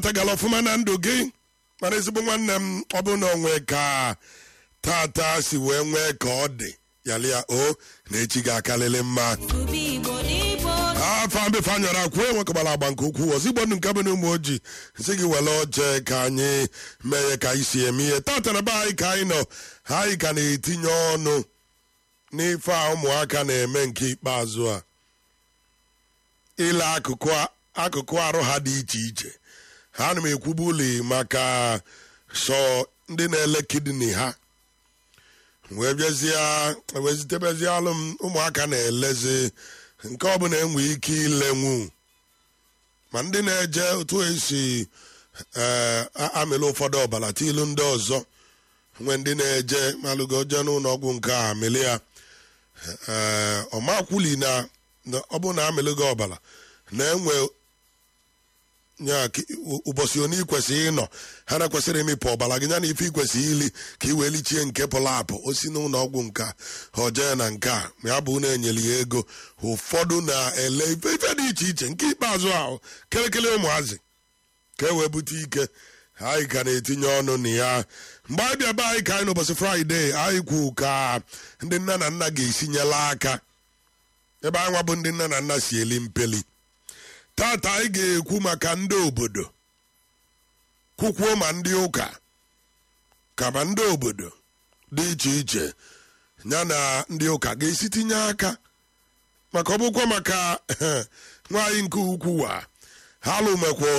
tagala ọfụma na ndụ gị mana ezigbo nwanne m ọ bụ na onwe ka tata si wee nwee ka ọ dị yalịa o na echi ga-akalịlị mma afọ mbefe anyọrọ akwụ enwekọbara agba nke ukwuu ozigbo ndụ nke bụ na ụmụ ojii nsị gị were oche ka anyị mee ya ka anyị si eme ihe tata na be anyị ka anyị nọ anyị ka na-etinye ọnụ n'ife a ụmụaka na-eme nke ikpeazụ a ile akụkụ arụ ha dị iche iche ha na m ekwubu uli maka sọ ndị na-ele kidney ha wee bịazie wee zitebezie alụ m ụmụaka na-elezi nke ọbụla enwe ike ilenwu ma ndị na-eje otu esi amịlụ ụfọdụ ọbara tilu ndị ọzọ nwe ndị na-eje malụgo je n'ụlọ ọgwụ nke a amịlị ya ọmakwuli na ọ bụ na amịlụ gị ọbara na-enwe nya ụbọchị onye ị kwesịrị ịnọ ha na-ekwesịrị imịpụ ọbara gị ya na ife ikwesịrị ili ka ị wee lichie nke pụrụ apụ o si n'ụlọ ọgwụ nka ha jee na nke a ma ya bụ na enyere ya ego ụfọdụ na-ele ife ife dị iche iche nke ikpeazụ ahụ kelekele ụmụazị ka e wee bute ike anyị ka na-etinye ọnụ na ya mgbe anyị bịa be anyị ka anyị n'ụbọchị fraịde anyị kwu ka ndị nna na nna ga-esinyela aka ebe anyị nwa bụ ndị nna na nna si eli mpeli tata anyị ga-ekwu maka ndị obodo kwukwuo ma ndị ụka kama ndị obodo dị iche iche ya na ndị ụka ga-esi tinye aka maka ọ bụkwa maka nwaanyị nke ukwu a ha lụmekwa